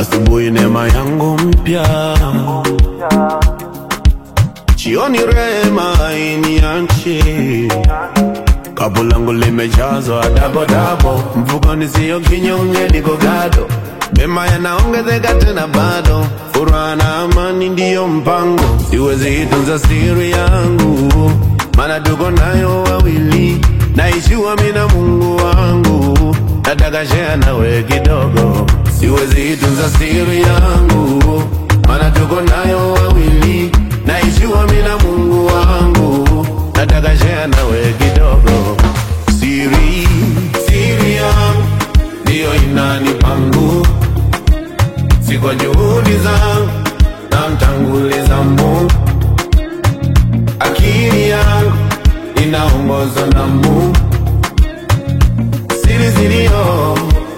asubuhi neema yangu mpya, jioni rehema iniache, kapu langu limejazwa dabo dabo, mfukoni siyo kinyonge, niko gado, mema yanaongezeka tena bado, furaha na amani ndiyo mpango, siwezi itunza siri yangu, maana tuko nayo wawili, naijua mimi na Mungu wangu, nataka share nawe kidogo, siwezi itunza siri yangu, maana tuko nayo wawili, naijua mimi na Mungu wangu, nataka share nawe kidogo, siri siri yangu ndiyo inanipa nguvu, si kwa juhudi zangu, namtanguliza Mungu, akili yangu inaongozwa na Mungu, siri ziliyo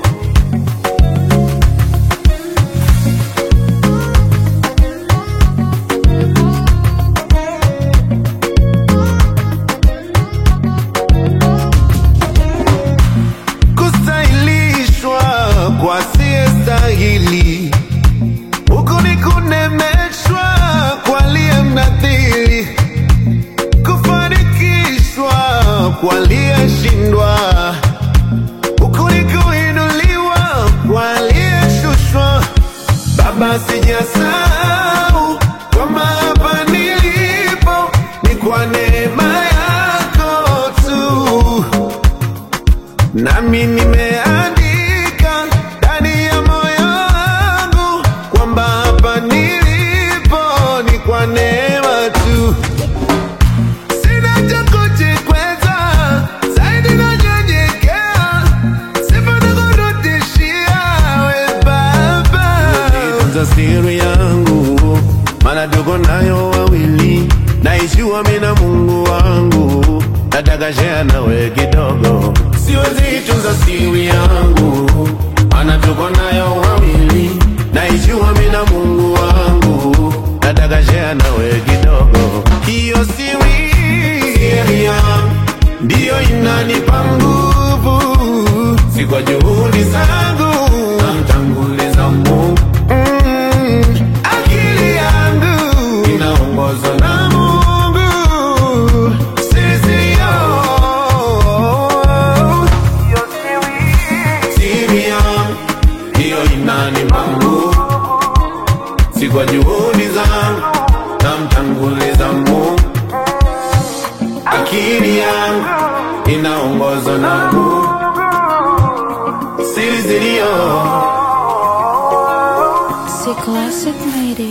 kustahilishwa kwa siyestahili, huku ni kunemeshwa kwa aliye mnadhiri, kufanikishwa kwa aliyeshindwa, huku ni kuinuliwa kwa aliyeshushwa. Baba, sijasahau kwamba hapa nilipo ni kwa neema yako tu nami nimeandika ndani ya moyo wangu kwamba hapa nilipo ni kwa neema tu. Sina cha kujikweza, zaidi nanyenyekea, sifa nakurudishia we Baba. Nitunza siri yangu, maana tuko nayo wawili, naijua mimi na Mungu wangu, nataka share nawe kidogo, siwezi tunza siri yangu, maana tuko nayo wawili, naijua mimi na Mungu wangu, nataka share nawe kidogo, hiyo siri siri yangu ndiyo inanipa nguvu, si kwa juhudi zangu, namtanguliza Mungu mm, akili yangu inaongozwa na Mungu, sisi siri yangu ndiyo inanipa nguvu, si kwa juhudi zangu, namtanguliza Mungu akili yangu inaongozwa na Mungu, siri ziliyo C'est classic made it.